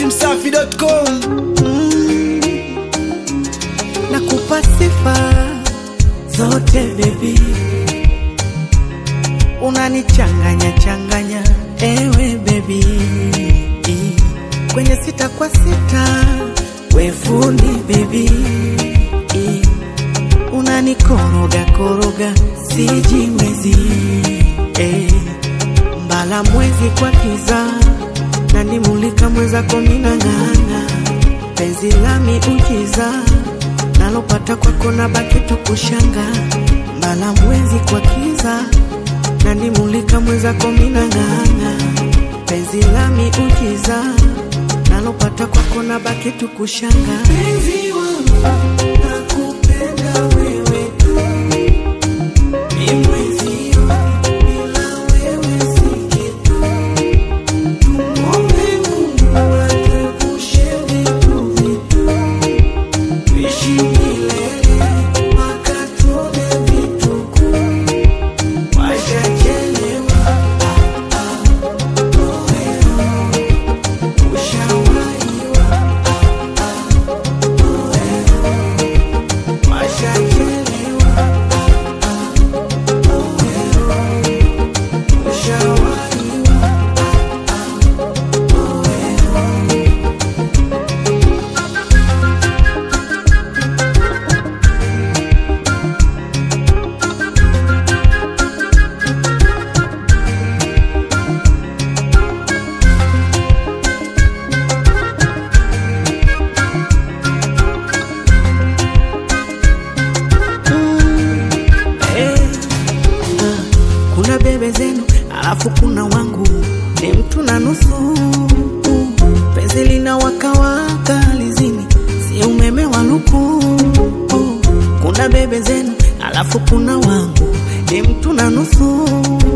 dachimsafi.com nakupa sifa zote bebi, unanichanganya changanya ewe bebi, kwenye sita kwa sita we fundi bebi, unanikoroga koroga sijiwezi eh, mbala mwezi kwa kiza nanimulika mwezako minang'ana penzi lami ujiza nalopata kwako na baki tukushanga mbala mwezi kwa kiza nanimulika mwezako minang'ana penzi lami ujiza nalopata kwako na baki tukushanga penzi wangu nakupenda wewe tu ni mwezio bila wewe si kitu tumwombe Mungu atuepushe vitu vitu tuishi milele mpaka tuone vituko washachelewa ah, ah, oeo ushawaiwa ah, ah, oeo washachelewa ah, ah, oeo ushawaiwa Eh, ah, kuna bebe zenu alafu kuna wangu ni mtu na nusu penzi lina wakawaka lizini si umeme wa luku kuna bebe zenu alafu kuna wangu ni mtu na nusu